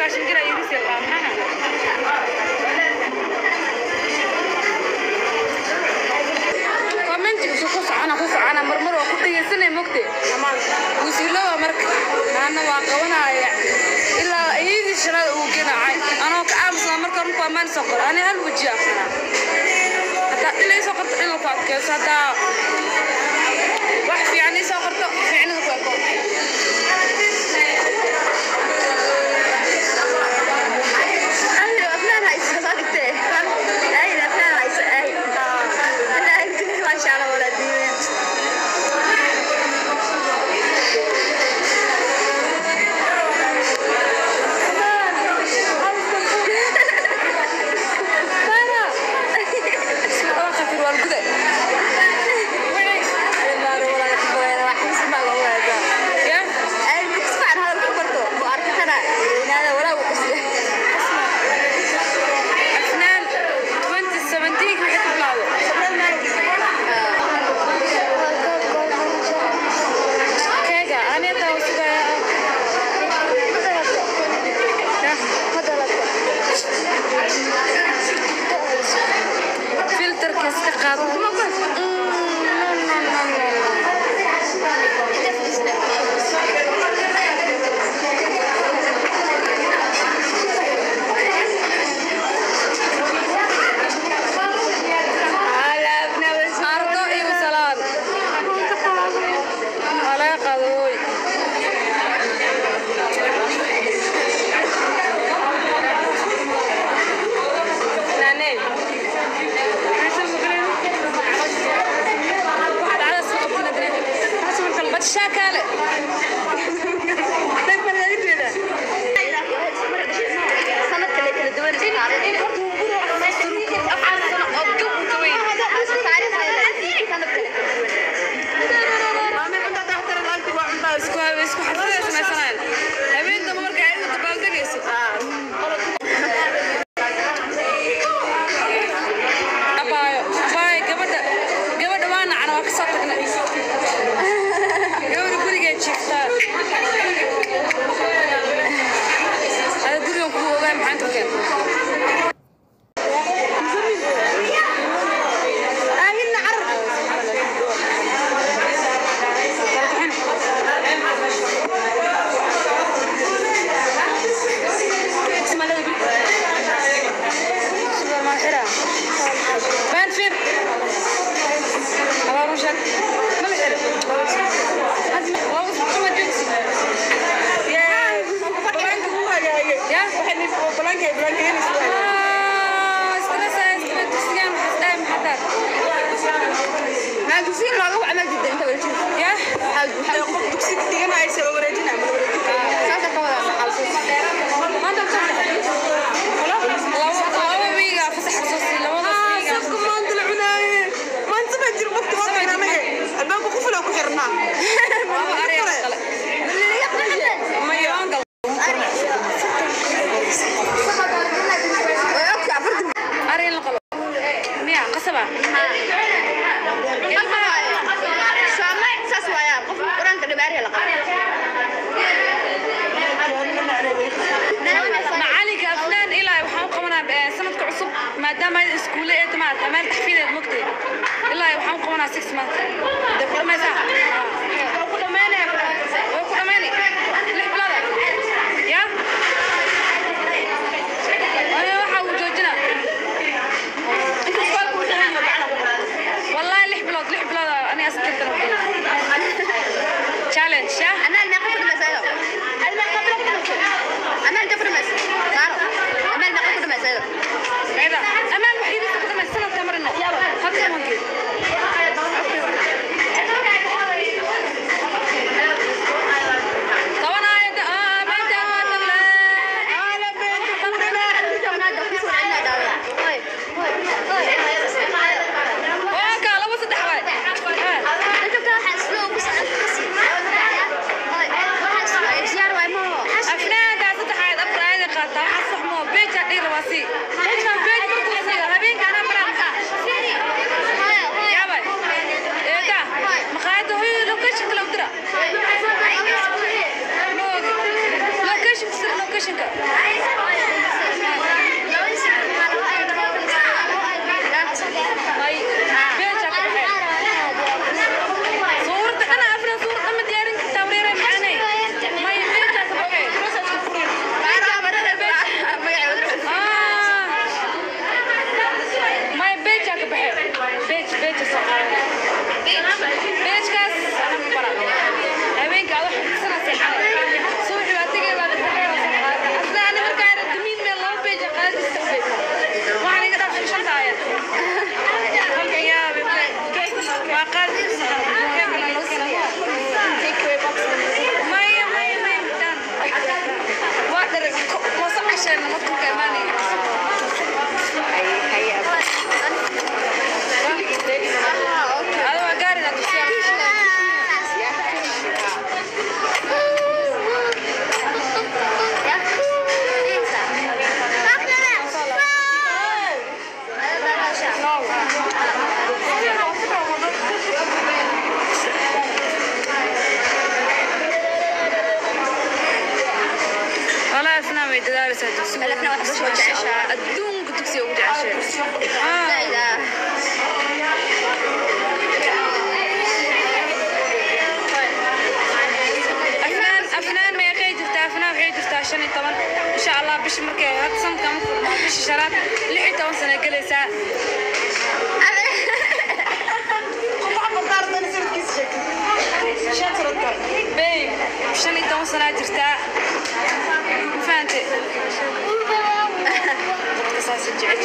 sagaashan jir ayuu is yaqaan maxaa commentigiisu ku socona ku socona marmar waa ku dhegeysanay mogte wasiilowa marka naana waa qabanaya ilaa iyadii shanaad uu ganacay anoo ka aamusnaa marka runku amaan soo qoro ani hal weji aqana haddaa dhilay soo qorto dhilal ku adkeyso haddaa wax fiican ii soo qorto fiicnada ku eko maadaama ay iskuule ee timaad meel taxfiideed mogtay ilaa waxaan u qabanaa six months dee ku dhamaysaa waa ku dhamaynaya waa ku dhamaynay lix bilooda ya aniga waxa uu joojinaa والله لح بلاد لح بلاد انا اسكت تشالنج يا أنا المقصود مسألة المقصود أنا الجبر مسألة أنا المقصود مسألة هذا اما الوحيد اللي تقدم السنه تمرنا هذا ممكن waa qaadi maya maya maya daan waa dhar moosa casheena markuu ka imaanaya ada waa gaarina tusiyaa والله أفنان way dadaalaysaa dugsiga Alafna wax soo jeceshahay. adduunka dugsiga ugu jeceshahay afnaan afnaan meeqay jirtaa afnaan waxay jirtaa shan iyo toban insha allah bishi markay hadda sanadka ma furmaa bishi shanaad lix iyo toban sano gelaysaa babe shan iyo toban sanaa jirtaa ma fahante dadka saasa jecel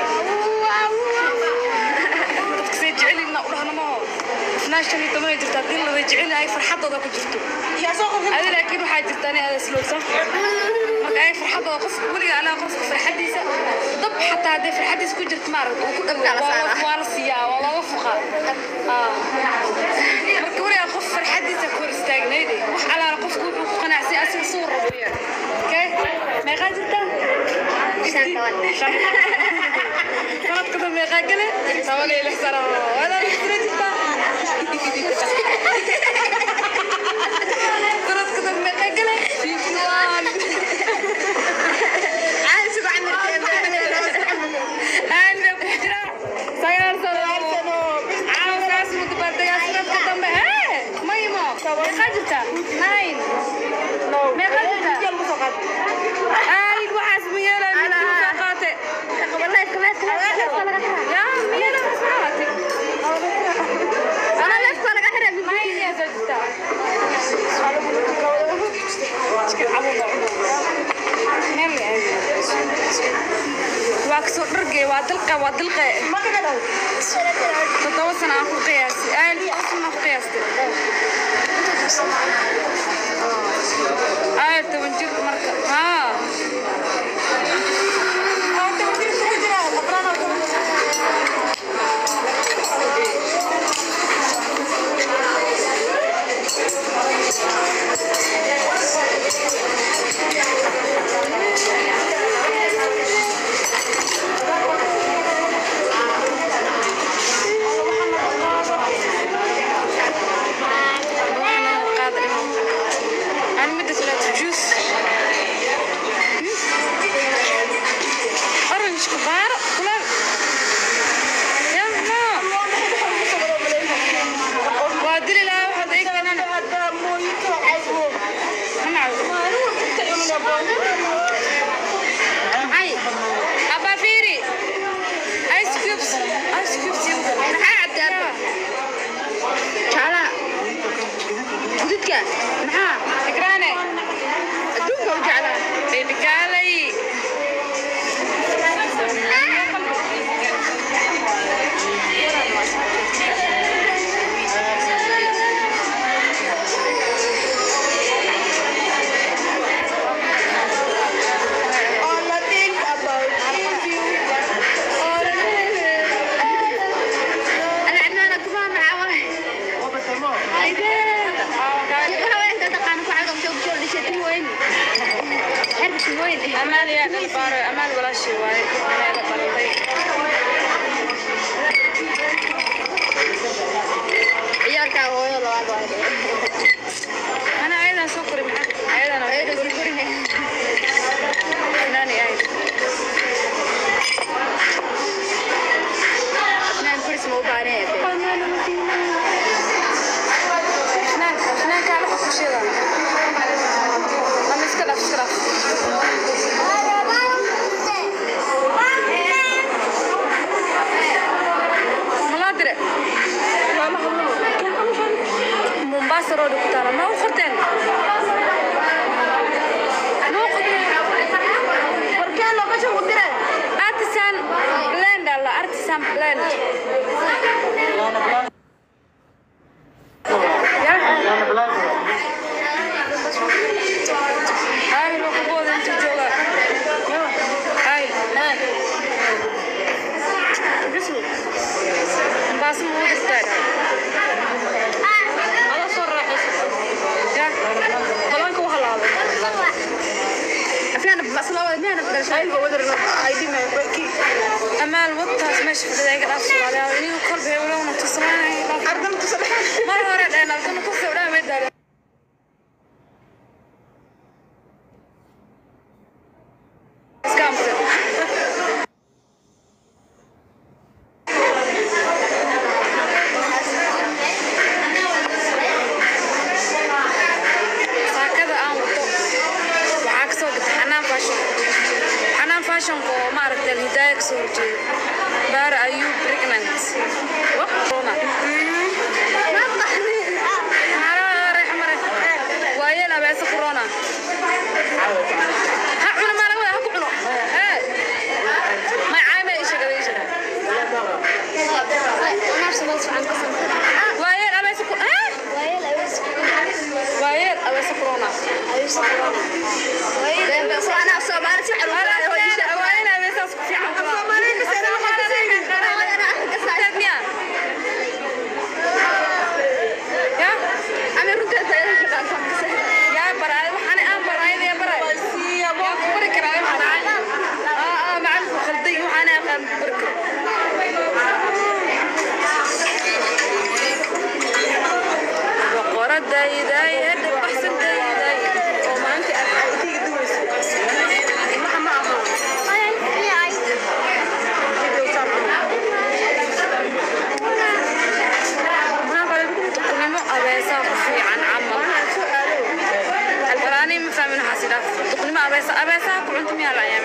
dadka say jecelina u dhahna maho afnaan shan iyo toban ay jirtaa dil way jecel ay farxadooda ku jirto adi laakiin waxaa jirta ani aada slowsa marka ay farxadooda qofka weliga anaa qofka farxadiisa dab xataa hadday farxadiisa ku jirto maaragta uu ku dhawo Kala saara. waa la siiyaa waa looga fuqaa Ah. marka weliga qof farxadiisa ku hor istaagnayd wax alaala qofku wuxuu ku qanacsan asiga suu rabo yaa okay meeqaa jirtaa sanadka dambe meeqaa gale toban iyo lix sano wadaa jira jirtaa sanadka dambe meeqaa gale fifty one aana ku jira sagaal sano caawasaas mudabaaldegaa sanadka dambe hee maymo meeqaa jirta nine meeqaa jirta ay waxaas ma yeelay mid kuu soo qaate yaa ma yeelay waxaas ma qaate mayniyaa soo jirta Chicken cabuga meel ma aadi waa kasoo dhargay waa dilqa waa dilqe toddoba sano aan ku qiyaastay ay toddoba sano aan ku qiyaastay ay toban jir marka haa waxaan qaada aan midda kaleeto juice orange kubaaro kulaal yaa maxaa waa dili lahaa waxaad ii keenan ay abaa fiiri ice cubes ice cubes iyo maxaa cabdaa fikraane baby gaalay amaal yaa dhalbaaro amaal walaashii waaye meela dhalatay ana ayadan soo kori maxaa ayadan nani ay Fnaan, fnaan kaala qofushada. Ama iska dhaaf, iska dhaaf. Malaa dire. Mombasa road ku taala. Ma u qorteen? Ma u qorteen? Artisan blend alla, artisan blend. baas ma u dirtaa ada soo raaxaysa ya balanka u halaabay aflaan baslaa miyana amaal wadtaas meesha fadhida iga dhaaf soomaaliya inigu kolba hewlowna tusamaanay mar hore dheen altana ku sawdhaa may daale iska amse saakada aan wato waxaa ka soo gatay xanaan fashion xanaan fashionka oo maaragtay alhidaaya ka soo horjeeda baara ayuu pregnant corona waayeel abeesa corona ha cuno maa laga wada ha ku cuno ee may caayma ii sheegada ii sheegada waayeel abeesa ku ee waayeel abeesa corona anaa soomaali si waayeel abeesaas ku fiican miya ya yaa baraay waxaan aan baraayay baraay yaa ku bari karaa waxaan aa aa macalinku khalday waxaan aan bari karaa boqoradayday ee dhabaxsantayday oo maanta aad tiga duwayso waxa ma aha duqnimo abeesaa ku fiican camal albaraani ma fahmin waxaas idhaaf duqnimo abeesa abeesaha ku cunto miyaa la